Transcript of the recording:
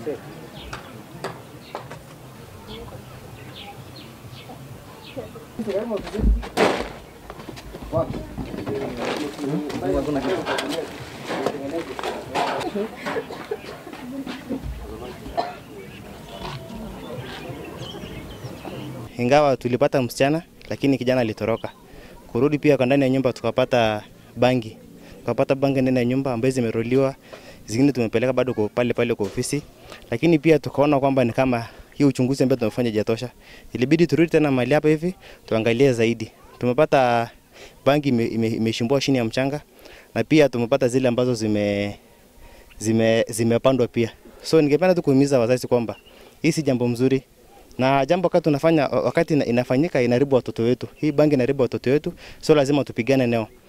Ingawa tulipata msichana, lakini kijana alitoroka. Kurudi pia kwa ndani ya nyumba tukapata bangi, tukapata bangi ndani ya nyumba ambazo zimeroliwa, zingine tumepeleka bado kwa pale pale kwa ofisi, lakini pia tukaona kwamba ni kama hii uchunguzi ambao tumefanya hajatosha. Ilibidi turudi tena mahali hapa hivi tuangalie zaidi. Tumepata bangi ime- ime- imeshimbwa chini ya mchanga na pia tumepata zile ambazo zime zime zimepandwa pia. So ningependa tu kuhimiza wazazi kwamba hii si jambo mzuri na jambo wakati tunafanya wakati ina- inafanyika inaharibu watoto wetu. Hii bangi inaharibu watoto wetu, so lazima tupigane nao.